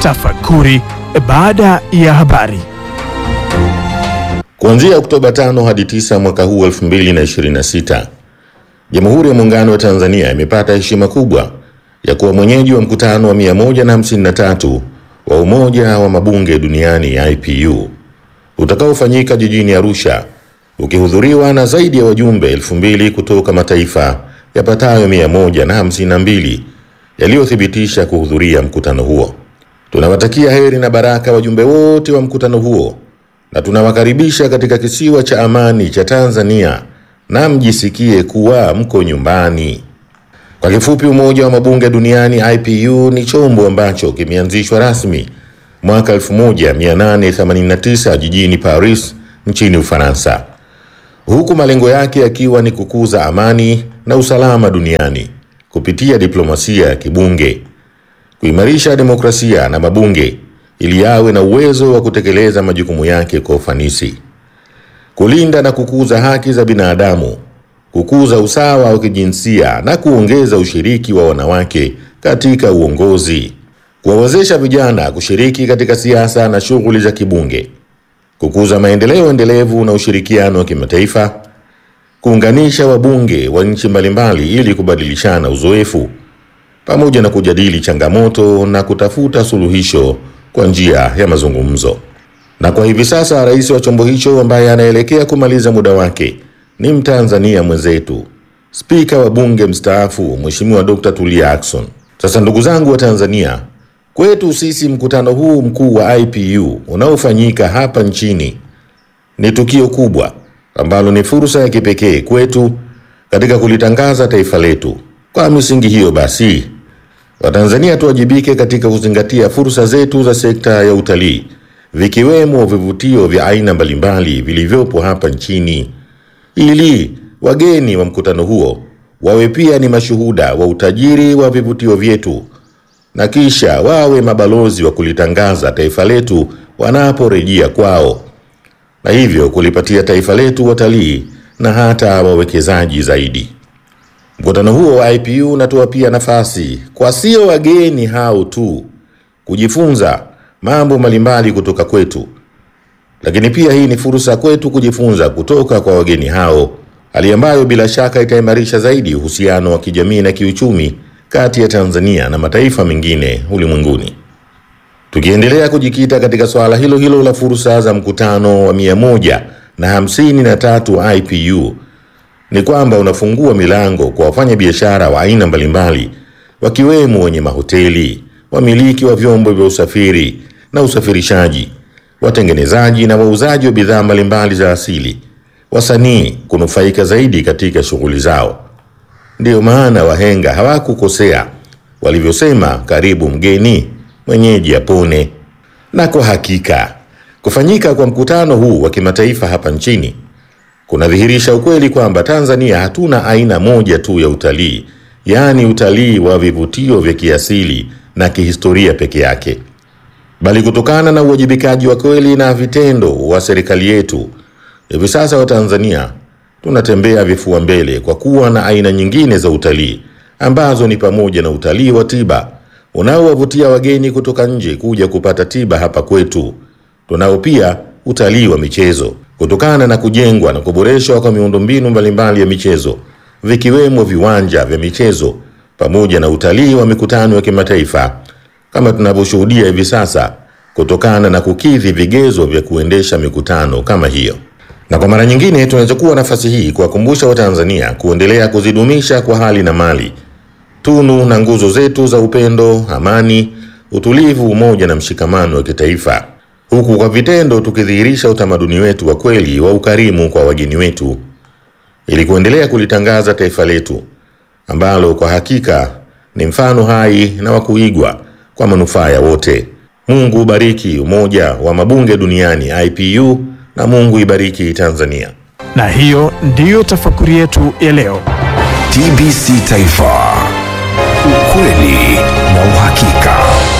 Tafakuri baada ya habari. Kuanzia Oktoba 5 hadi 9 mwaka huu 2026, Jamhuri ya Muungano wa Tanzania imepata heshima kubwa ya kuwa mwenyeji wa mkutano wa 153 wa Umoja wa Mabunge Duniani IPU utakaofanyika jijini Arusha ukihudhuriwa na zaidi ya wajumbe elfu mbili kutoka mataifa yapatayo 152 yaliyothibitisha kuhudhuria mkutano huo. Tunawatakia heri na baraka wajumbe wote wa mkutano huo na tunawakaribisha katika kisiwa cha amani cha Tanzania na mjisikie kuwa mko nyumbani. Kwa kifupi, Umoja wa Mabunge Duniani IPU ni chombo ambacho kimeanzishwa rasmi mwaka 1889 jijini Paris nchini Ufaransa, huku malengo yake yakiwa ni kukuza amani na usalama duniani kupitia diplomasia ya kibunge, kuimarisha demokrasia na mabunge ili yawe na uwezo wa kutekeleza majukumu yake kwa ufanisi, kulinda na kukuza haki za binadamu, kukuza usawa wa kijinsia na kuongeza ushiriki wa wanawake katika uongozi, kuwawezesha vijana kushiriki katika siasa na shughuli za kibunge, kukuza maendeleo endelevu na ushirikiano wa kimataifa, kuunganisha wabunge wa nchi mbalimbali ili kubadilishana uzoefu, pamoja na kujadili changamoto na kutafuta suluhisho kwa njia ya mazungumzo. Na kwa hivi sasa rais wa chombo hicho ambaye anaelekea kumaliza muda wake ni Mtanzania mwenzetu, spika wa bunge mstaafu Mheshimiwa Dr. Tulia Ackson. Sasa ndugu zangu wa Tanzania, kwetu sisi mkutano huu mkuu wa IPU unaofanyika hapa nchini ni tukio kubwa ambalo ni fursa ya kipekee kwetu katika kulitangaza taifa letu. Kwa misingi hiyo basi, Watanzania tuwajibike katika kuzingatia fursa zetu za sekta ya utalii, vikiwemo vivutio vya aina mbalimbali vilivyopo hapa nchini, ili wageni wa mkutano huo wawe pia ni mashuhuda wa utajiri wa vivutio vyetu na kisha wawe mabalozi wa kulitangaza taifa letu wanaporejea kwao, na hivyo kulipatia taifa letu watalii na hata wawekezaji zaidi. Mkutano huo wa IPU unatoa pia nafasi kwa sio wageni hao tu kujifunza mambo mbalimbali kutoka kwetu, lakini pia hii ni fursa kwetu kujifunza kutoka kwa wageni hao, hali ambayo bila shaka itaimarisha zaidi uhusiano wa kijamii na kiuchumi kati ya Tanzania na mataifa mengine ulimwenguni. Tukiendelea kujikita katika swala hilo hilo la fursa za mkutano wa mia moja na hamsini na tatu wa IPU ni kwamba unafungua milango kwa wafanyabiashara wa aina mbalimbali wakiwemo wenye mahoteli, wamiliki wa vyombo vya usafiri na usafirishaji, watengenezaji na wauzaji wa bidhaa mbalimbali za asili, wasanii kunufaika zaidi katika shughuli zao. Ndiyo maana wahenga hawakukosea walivyosema, karibu mgeni mwenyeji apone. Na kwa hakika kufanyika kwa mkutano huu wa kimataifa hapa nchini kunadhihirisha ukweli kwamba Tanzania hatuna aina moja tu ya utalii, yaani utalii wa vivutio vya kiasili na kihistoria peke yake, bali kutokana na uwajibikaji wa kweli na vitendo wa serikali yetu, hivi sasa Watanzania tunatembea vifua mbele kwa kuwa na aina nyingine za utalii ambazo ni pamoja na utalii wa tiba unaowavutia wageni kutoka nje kuja kupata tiba hapa kwetu. Tunao pia utalii wa michezo kutokana na kujengwa na kuboreshwa kwa miundombinu mbalimbali ya michezo vikiwemo viwanja vya michezo pamoja na utalii wa mikutano ya kimataifa kama tunavyoshuhudia hivi sasa kutokana na kukidhi vigezo vya kuendesha mikutano kama hiyo. Na kwa mara nyingine tunachukua nafasi hii kuwakumbusha Watanzania kuendelea kuzidumisha kwa hali na mali tunu na nguzo zetu za upendo, amani, utulivu, umoja na mshikamano wa kitaifa huku kwa vitendo tukidhihirisha utamaduni wetu wa kweli wa ukarimu kwa wageni wetu ili kuendelea kulitangaza taifa letu ambalo kwa hakika ni mfano hai na wa kuigwa kwa manufaa ya wote. Mungu ubariki Umoja wa Mabunge Duniani IPU na Mungu ibariki Tanzania. Na hiyo ndiyo tafakuri yetu ya leo. TBC Taifa, ukweli na uhakika.